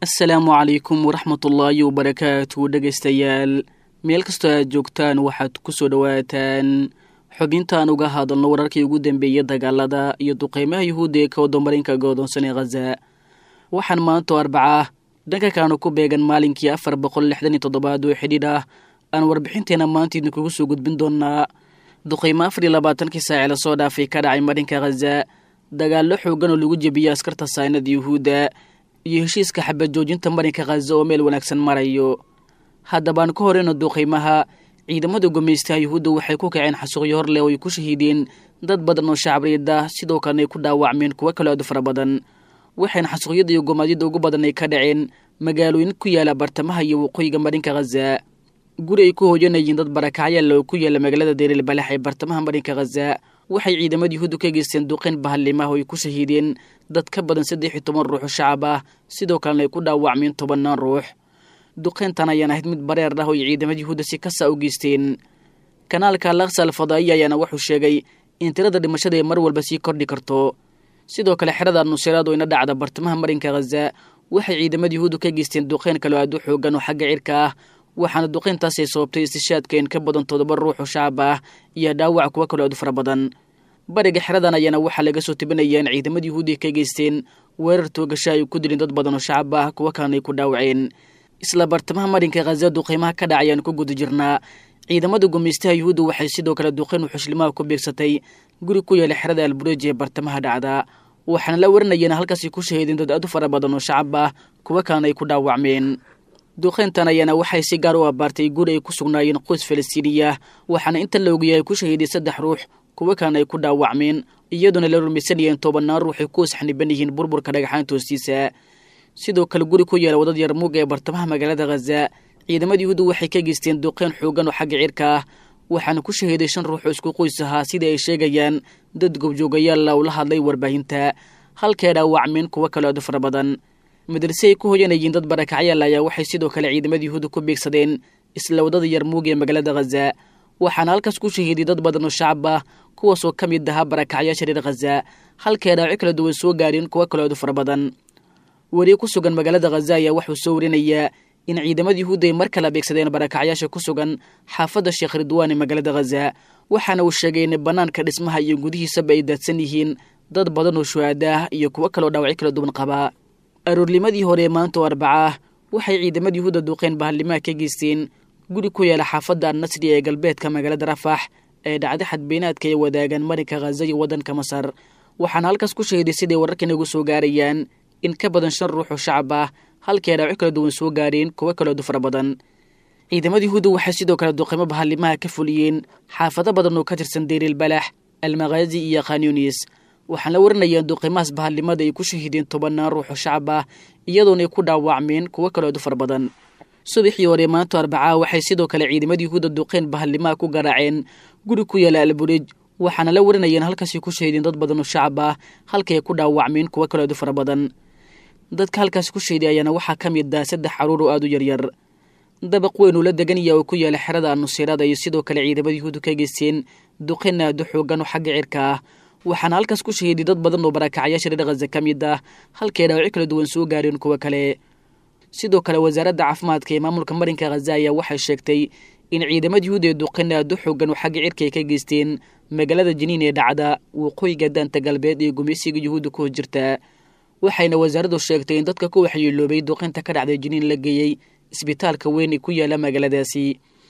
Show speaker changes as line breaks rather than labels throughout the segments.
asalaamu calaykum waraxmatullaahi wabarakaatu dhegaystayaal meel kastoo aad joogtaan waxaad ku soo dhowaataan xubintaan uga hadalno wararkii ugu dambeeyey dagaalada iyo duqeymaha yuhuudda ee ka wadamarinka godoonsan ee khaza waxaan maantoo arbaca dhanka kaanu ku beegan maalinkii afar boqol lixdan iyo toddobaad oo xidhiidh ah aan warbixinteena maanta idinkugu soo gudbin doonaa duqeymo afar iyo labaatankii saaci lasoo dhaafay ka dhacay marinka khaza dagaallo xoogan oo lagu jebiyey askarta saynada yuhuudda iyo heshiiska xabad joojinta marinka khaza oo meel wanaagsan marayo haddabaan ka horeyno duqeymaha ciidamada gumaystaha yuhuudda waxay ku kaceen xasuuqyo hor leh oo ay ku shahiideen dad badan oo shacabreed ah sidoo kalena ay ku dhaawacmeen kuwo kale aadu fara badan waxayna xasuuqyada iyo gomaadyada ugu badan ay ka dhaceen magaalooyin ku yaala bartamaha iyo waqooyiga marinka khaza guri ay ku hooyanayeen dad barakacyaal oo ku yaala magaalada deeril balax ee bartamaha marinka khaza waxay ciidamada yuhuuddu ka geysteen duqeyn bahallimaah oo ay ku shahiideen dad ka badan saddex iyo toban ruux oo shacab ah sidoo kalena ay ku dhaawacmeen tobannaan ruux duqeyntan ayaan ahayd mid bareer ah oo ay ciidamada yuhuudda si kasa u geysteen kanaalka laksa alfadaa'iya ayaana wuxuu sheegay in tirada dhimashada ay mar walba sii kordhi karto sidoo kale xerada nusiraad oo ina dhacda bartamaha marinka khaza waxay ciidamada yuhuuddu ka geysteen duqeyn kaloo aad u xoogan oo xagga cirka ah waxaana duqeyntaasay sababtay istishaadka in ka badan toddoba ruux oo shacab ah iyo dhaawac kuwo kaloo aad u fara badan bariga xeradan ayaana waxaa laga soo tebinaya in ciidamada yuhuudda ay ka geysteen weerar toogasha ay ku dileen dad badan oo shacab ah kuwo kalena ay ku dhaawaceen isla bartamaha marinka khaza duqeymaha ka dhaca ayaan ku guda jirnaa ciidamada gumaystaha yuhuudda waxay sidoo kale duqeyn u xushlimaha ku beegsatay guri ku yaala xerada albureji ee bartamaha dhacda waxaana la warinayeen halkaasay ku shahiideen dad aad u fara badan oo shacab ah kuwo kalena ay ku dhaawacmeen duqeyntan ayaana waxay si gaar u abaartay guri ay ku sugnaayeen qoys falastiiniya waxaana inta la ogayahay ku shahiiday saddex ruux kuwo kalena ay ku dhaawacmeen iyadoona la rumaysanayeen tobanaan ruux ay ku isxaniban yihiin burburka dhagaxaanta hoostiisa sidoo kale guri ku yaala wadad yarmuuga ee bartamaha magaalada khaza ciidamada yuhuudda waxay ka geysteen duqeyn xoogan oo xagga cirka ah waxaana ku shahiiday shan ruux oo isku qoys ahaa sida ay sheegayaan dad gobjoogayaalla ula hadlay warbaahinta halkay dhaawacmeen kuwo kaloo aadu fara badan madrase ay ku hoyanayeen dad barakacyaal ayaa waxay sidoo kale ciidamada yuhuudda ku beegsadeen isla wadada yarmuuga ee magaalada khaza waxaana halkaas ku shahiiday dad badan oo shacab ah kuwaasoo ka mid ahaa barakacyaasha reer khaza halkay dhaawaco kala duwan soo gaareen kuwo kaloo aadu fara badan weri ku sugan magaalada khaza ayaa wuxuu soo warinayaa in ciidamada yuhuudda ay mar kala beegsadeen barakacyaasha ku sugan xaafadda sheekh ridwaan ee magaalada khaza waxaana uu sheegay in bannaanka dhismaha iyo gudihiisaba ay daadsan yihiin dad badan oo shuhaada ah iyo kuwo kaloo dhaawacyo kala duwan qabaa aroornimadii hore ee maanta oo arbaca ah waxay ciidamada yuhuudda duqeyn bahallimaha ka geysteen guri ku yaala xaafadda annasri ee galbeedka magaalada rafax ee dhacda xadbeenaadka ay wadaagaan marinka khaza iyo waddanka masar waxaana halkaas ku shahiday siday wararkan ugu soo gaarayaan in ka badan shan ruux oo shacab ah halkay dhaawaco kala duwan soo gaareen kuwo kaloo du fara badan ciidamada yuhuudda waxay sidoo kale duqeymo bahallimaha ka fuliyeen xaafado badan oo ka tirsan deeriil balax almakhaazi iyo khanyunis waxaan la warinayaan duqeymahaas bahallimada ay ku shahiideen tobannaan ruux oo shacab ah iyadoona ay ku dhaawacmeen kuwo kaloo du fara badan subaxii hore maanta arbacaa waxay sidoo kale ciidamada yuhuudda duqeyn bahallimaha ku garaaceen guri ku yaala alburej waxaana la warinayeen halkaasay ku shahiideen dad badan oo shacab ah halkay ku dhaawacmeen kuwo kaloo du fara badan dadka halkaas ku shahiday ayaana waxaa ka mid ah saddex caruur oo aad u yaryar dabaq weyn uu la deganaya oo ku yaala xerada nusirada iyo sidoo kale ciidamada yuhuudda ka geysteen duqeyn aad u xoogan oo xagga cirka ah waxaana halkaas ku shahiiday dad badan oo barakacyaasha reer khaza ka mid ah halkay dhaawaco kala duwan soo gaareen kuwo kale sidoo kale wasaaradda caafimaadka ee maamulka marinka khaza ayaa waxay sheegtay in ciidamada yuhuudda ee duqeyn aad u xoogan oo xagga cirka ay ka geysteen magaalada jiniin ee dhacda waqooyiga daanta galbeed ee gumaysiga yuhuudda ku hojirta waxayna wasaaraddu sheegtay in dadka ku waxyeeloobay duqeynta ka dhacday jiniin la geeyey isbitaalka weyn ee ku yaala magaaladaasi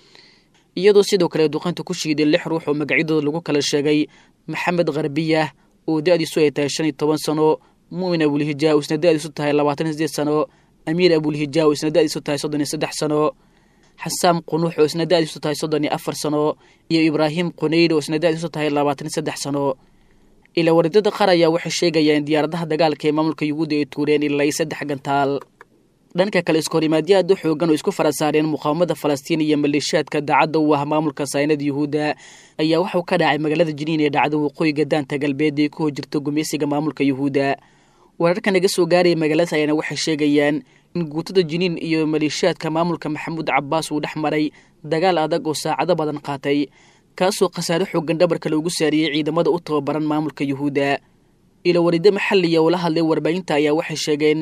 iyadoo sidoo kale duqeynta ku shiiday lix ruux oo magacyadooda lagu kala sheegay maxamed kharbiyah oo da-diisu ay tahay shan iyo toban sano muumin abulhijaa oo isna da-diisu tahay labaatan iyo sideed sano amiir abulhijaa oo isna da-diisu tahay soddon iyo saddex sano xasaam qunuux oo isna da-diisu tahay soddon iyo afar sano iyo ibraahim qunayd oo isna da-diisu tahay labaatan iyo saddex sano ilaa waridada qaar ayaa waxay sheegayaan diyaaradaha dagaalka ee maamulka yuhuudda ay tuureen ilaa iyo saddex gantaal dhanka kale iskahorimaadyo aad u xoogan oo isku fara saareen muqaawamada falastiin iyo maleeshiyaadka daacadda u ah maamulka saynada yuhuudda ayaa waxuu ka dhacay magaalada jiniin ee dhacda waqooyiga daanta galbeed ee ku hojirta gumaysiga maamulka yuhuudda wararka naga soo gaaraya magaaladaas ayaana waxay sheegayaan in guutada jiniin iyo maleeshiyaadka maamulka maxamuud cabaas uu dhex maray dagaal adag oo saacado badan qaatay kaasoo khasaare xoogan dhabarka loogu saariyey ciidamada u tababaran maamulka yuhuudda ilo warido maxaliya oo la hadlay warbaahinta ayaa waxay sheegeen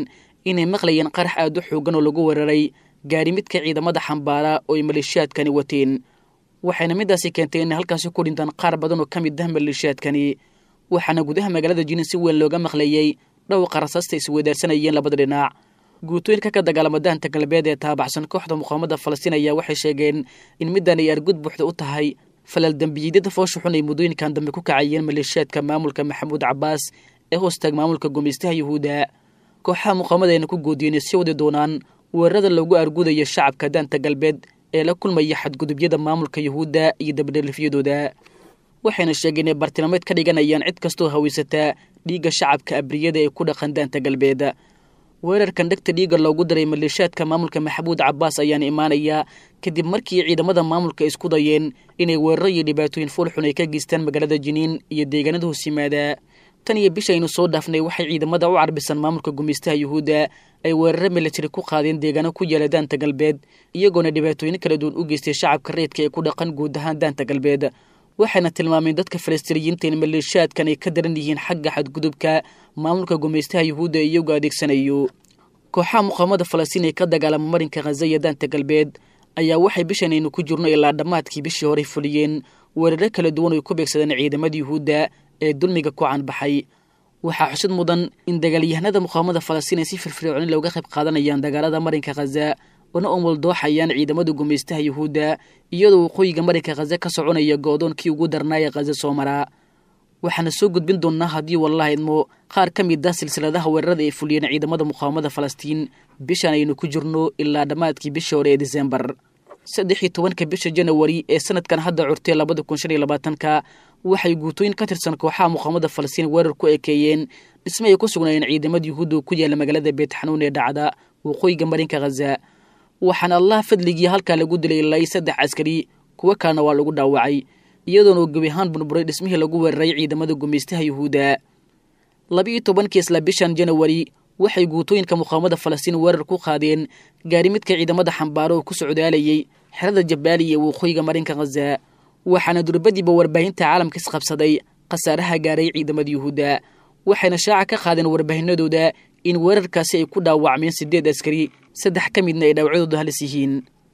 inay maqlayeen qarax aad u xoogan oo lagu weeraray gaari midka ciidamada xambaara oo ay maleeshiyaadkani wateen waxayna midaasi keentay inay halkaasi ku dhintaan qaar badan oo ka mid ah maleeshiyaadkani waxaana gudaha magaalada jinin si weyn looga maqlayey dhowqa rasaasta isweydaarsanayeen labada dhinac guutooyinka ka dagaalama daanta galbeed ee taabacsan kooxda muqaamada falastiin ayaa waxay sheegeen in middan ay argud buuxda u tahay falal dembiyidyada foosha xun ay muddooyinkan dambe ku kacayeen maleeshiyaadka maamulka maxamuud cabaas ee hoostaag maamulka gumaystaha yuhuudda kooxaha muqaamada ayna ku goodiyeen si wadi doonaan weerarada loogu argudayo shacabka daanta galbeed ee la kulmaya xadgudubyada maamulka yuhuudda iyo dabadhelifyadooda waxayna sheegeen inay bartilmaameed ka dhiganayaan cid kastoo hawaysataa dhiigga shacabka abriyada ee ku dhaqan daanta galbeed weerarkan dhegta dhiigga loogu daray maleeshiyaadka maamulka maxamuud cabaas ayaana imaanayaa kadib markii ciidamada maamulka isku dayeen inay weeraro iyo dhibaatooyin foolxun ay ka geystaan magaalada jiniin iyo deegaanada hoos yimaada tan iyo bishaynu soo dhaafnay waxay ciidamada u carbisan maamulka gumaystaha yuhuudda ay weeraro militari ku qaadeen deegaano ku yaala daanta galbeed iyagoona dhibaatooyin kala duwan u geystay shacabka reedka ee ku dhaqan guud ahaan daanta galbeed waxayna tilmaameen dadka falastiiniyiinta in maleeshiyaadkan ay ka daran yihiin xagga xadgudubka maamulka gumaystaha yuhuudda iyagoo adeegsanayo kooxaha muqaamada falastiin ee ka dagaalama marinka khaza iyo daanta galbeed ayaa waxay bishanaynu ku jirno ilaa dhammaadkii bishii horey fuliyeen weeraro kala duwan oy ku beegsadeen ciidamada yuhuudda ee dulmiga ku canbaxay waxaa xusid mudan in dagaalyahanada muqaamada falastiin ay si firfircooni looga qayb qaadanayaan dagaalada marinka khaza una umuldooxayaan ciidamada gumaystaha yuhuudda iyadoo waqooyiga marinka khaza ka soconaya go'doonkii ugu darnaaya khaza soo maraa waxaana soo gudbin doonnaa haddii wallaha idmo qaar ka mid ah silsiladaha weerarada ay fuliyeen ciidamada muqaawamada falastiin bishan aynu ku jirno ilaa dhammaadkii bishii hore ee disembar saddex iyo tobanka bisha janawari ee sanadkan hadda curtay labada kun shan iyo labaatanka waxay guutooyin ka tirsan kooxaha muqaawamada falastiin weerar ku ekeeyeen dhisme ay ku sugnaayeen ciidamada yuhuudda ku yaala magaalada beetxanuun ee dhacda waqooyiga marinka khaza waxaana allah fadligii halkaa lagu dilay ilaa saddex askari kuwo kalena waa lagu dhaawacay iyadoona uu gebi ahaan burburay dhismihii lagu weeraray ciidamada gumaystaha yuhuudda labiiyo tobankii isla bishan janawari waxay guutooyinka muqaawamada falastiin weerar ku qaadeen gaari midka ciidamada xambaaro oo ku socdaalayay xerada jabaaliya ee waqooyiga marinka khaza waxaana durbadiiba warbaahinta caalamka isqabsaday khasaaraha gaaray ciidamada yuhuudda waxayna shaaca ka qaadeen warbaahinadooda in weerarkaasi ay ku dhaawacmeen siddeed askari saddex ka midna ay dhaawacyadooda halis yihiin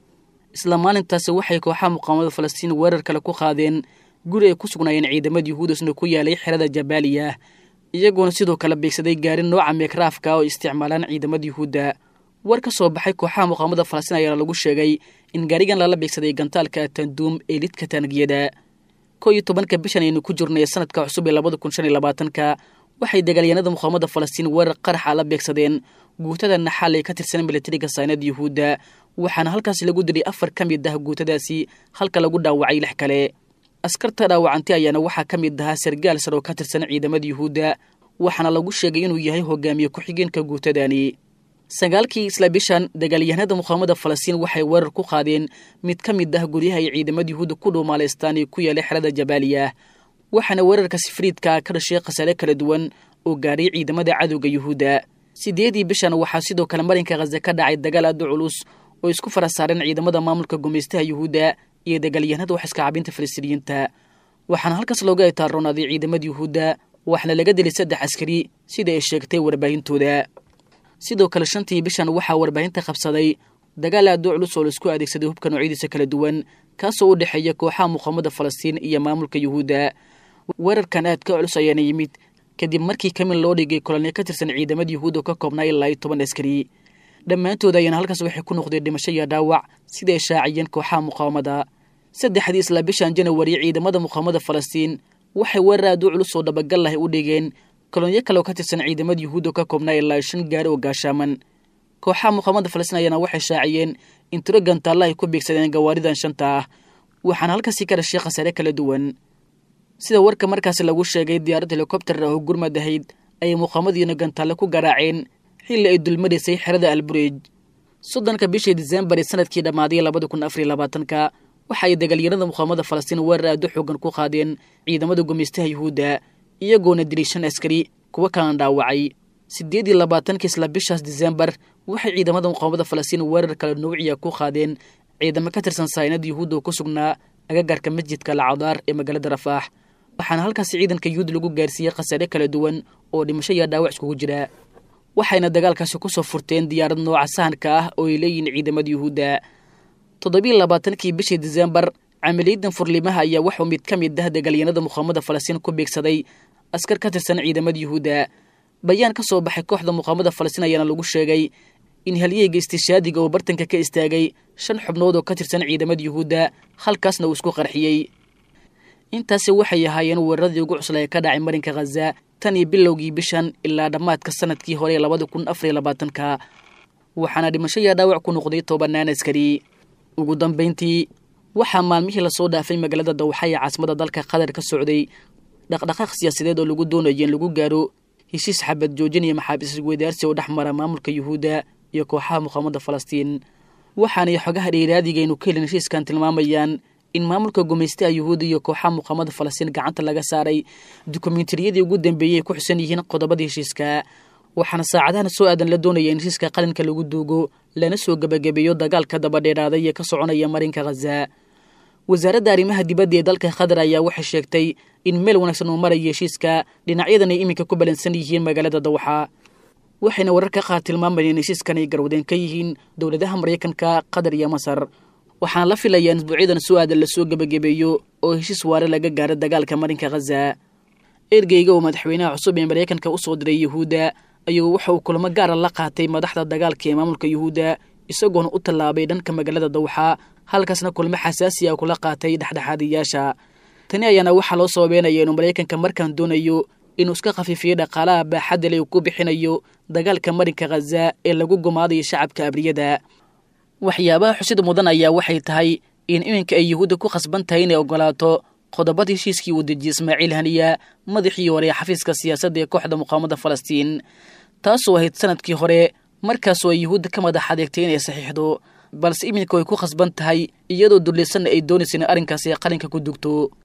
isla maalintaasi waxay kooxaha muqaawamada falastiin weerar kale ku qaadeen guri ay ku sugnaayeen ciidamada yuhuudasna ku yaalay xerada jabaaliya iyagoona sidoo kale beegsaday gaari nooca meekraafka oo isticmaalaan ciidamada yuhuudda war ka soo baxay kooxaha muqaawamada falastiin ayaana lagu sheegay in gaarigan lala beegsaday gantaalka tanduum ee lidka taangiyada koo iyo tobanka bishan aynu ku jirnay sanadka cusub ee labada kun shan iyo labaatanka waxay dagaalyahanada muqaawamada falastiin weerar qaraxa la beegsadeen guutada naxaal ee ka tirsan milatariga saynada yuhuudda waxaana halkaasi lagu dilay afar ka mid ah guutadaasi halka lagu dhaawacay lix kale askarta dhaawacantay ayaana waxaa ka mid ahaa sargaal sar oo ka tirsan ciidamada yuhuudda waxaana lagu sheegay inuu yahay hogaamiye ku-xigeenka guutadani sagaalkii isla bishan dagaalyahanada muqaawamada falastiin waxay weerar ku qaadeen mid ka mid ah guryaha ay ciidamada yuhuudda ku dhuumaalaystaan ee ku yaalay xerada jabaaliya waxaana weerarka sifriidka ka dhashay khasaare kala duwan oo gaaray ciidamada cadowga yuhuudda sideedii bishan waxaa sidoo kale marinka khaza ka dhacay dagaal aada culus oo isku fara saareen ciidamada maamulka gumaystaha yuhuudda iyo dagaalyahanada wax iska cabinta falastiiniyiinta waxaana halkaas looga itaarroonaaday ciidamada yuhuudda waxaana laga dilay saddex askari sida ay sheegtay warbaahintooda sidoo kale shantii bishan waxaa warbaahinta qabsaday dagaal aada u culus oo laisku adeegsaday hubka noocyadiisa kala duwan kaasoo u dhexeeya kooxaha muqaawamada falastiin iyo maamulka yuhuudda weerarkan aad ka culus ayaana yimid kadib markii kamin loo dhigay kolonyo ka tirsan ciidamada yuhuud oo ka koobnaa ilaa iyo toban askari dhammaantood ayaana halkaas waxay ku noqdeen dhimasho iyo dhaawac siday shaaciyeen kooxaha muqaawamada saddexdii isla bishan janawari ciidamada muqaawamada falastiin waxay weerar aad u culus oo dhabagal lahay u dhigeen kolonyo kale oo ka tirsan ciidamada yuhuud oo ka koobnaa ilaa iyo shan gaari oo gaashaaman kooxaha muqaawamada falastiin ayaana waxay shaaciyeen in tiro gantaalla ay ku beegsadeen gawaaridan shanta ah waxaana halkaasi ka dhashay khasaare kala duwan sida warka markaasi lagu sheegay diyaarad helikobter ah oo gurmad ahayd ayay muqaawamadiina gantaalle ku garaaceen xilli ay dulmadaysay xerada albureej soddonka bishii disembar ee sanadkii dhammaaday labada kun afariyo labaatanka waxa ay dagaalyahanada muqaawamada falastiin weerar aad u xoogan ku qaadeen ciidamada gumaystaha yuhuudda iyagoona dilay shan askari kuwo kalena dhaawacay siddeed iyo labaatanka isla bishaas disembar waxay ciidamada muqaawamada falastiin weerar kale nuuciya ku qaadeen ciidamo ka tirsan saynada yuhuudda oo ku sugnaa agagarka masjidka lacadaar ee magaalada rafaax waxaana halkaasi ciidanka yuhuud lagu gaarsiiyey khasaare kala duwan oo dhimasho iyo dhaawac iskugu jira waxayna dagaalkaasi kusoo furteen diyaarad nooca sahanka ah oo ay leeyihiin ciidamada yuhuudda toddobiiy labaatankii bishii disembar camaliyadan furlimaha ayaa waxuu mid ka mid ah dagaalyanada muqaamada falastiin ku beegsaday askar ka tirsan ciidamada yuhuudda bayaan ka soo baxay kooxda muqaamada falastiin ayaana lagu sheegay in halyeyga istishaadiga oo bartanka ka istaagay shan xubnood oo ka tirsan ciidamada yuhuudda halkaasna uu isku qarxiyey intaasi waxay ahaayeen weeraradii ugu cusla ee ka dhacay marinka khaza tan iyo bilowgii bishan ilaa dhammaadka sanadkii hore ee labada kun afariyo labaatanka waxaana dhimasho yaa dhaawac ku noqday tobanaan askari ugu dambayntii waxaa maalmihii lasoo dhaafay magaalada dawxa ee caasimada dalka qatar ka socday dhaqdhaqaaq siyaasadeed oo lagu doonayo in lagu gaaro heshiis xabad joojin iyo maxaabiis weydaarsi oo dhex mara maamulka yuhuudda iyo kooxaha muqaamada falastiin waxaanay xogaha dheeraadigaaynu ka helin heshiiskan tilmaamayaan in maamulka gumaystaha yuhuudda iyo kooxaha muqaamada falastiin gacanta laga saaray dokumentariyadii ugu dambeeyey ay ku xusan yihiin qodobada heshiiska waxaana saacadahan soo aadan la doonaya in heshiiska qalinka lagu duugo lana soo gebagabeeyo dagaalka dabadheeraaday ee ka soconaya marinka khaza wasaaradda arrimaha dibadda ee dalka qatar ayaa waxay sheegtay in meel wanaagsan uu maraya heshiiska dhinacyadan ay iminka ku balansan yihiin magaalada dawxa waxayna wararka qaar tilmaamayeen in heshiiskan ay garwadeen ka yihiin dowladaha maraykanka qatar iyo masar waxaana la filayaa in isbuucyadan soo aadan lasoo gebagabeeyo oo heshiis waare laga gaaro dagaalka marinka khaza ergeyga oo madaxweynaha cusub ee maraykanka usoo diray yuhuudda ayuu waxa uu kulamo gaara la qaatay madaxda dagaalka ee maamulka yuhuudda isagoona u tallaabay dhanka magaalada dawxa halkaasna kulmo xasaasi ah kula qaatay dhexdhexaadiyaasha tani ayaana waxaa loo sababeynaya inuu maraykanka markaan doonayo inuu iska khafiifiyo dhaqaalaha baaxadda le uu ku bixinayo dagaalka marinka khaza ee lagu gumaadayo shacabka abriyada waxyaabaha xusida mudan ayaa waxay tahay in iminka ay yuhuudda ku khasban tahay inay ogolaato qodobada heshiiskii uu dejiyey ismaaciil haniya madaxii hore ee xafiiska siyaasadda ee kooxda muqaamada falastiin taasoo ahayd sanadkii hore markaasoo ay yuhuudda ka madax adeegtay inay saxiixdo balse iminka way ku khasban tahay iyadoo dullisanna ay doonaysa in arrinkaasi qalinka ku dugto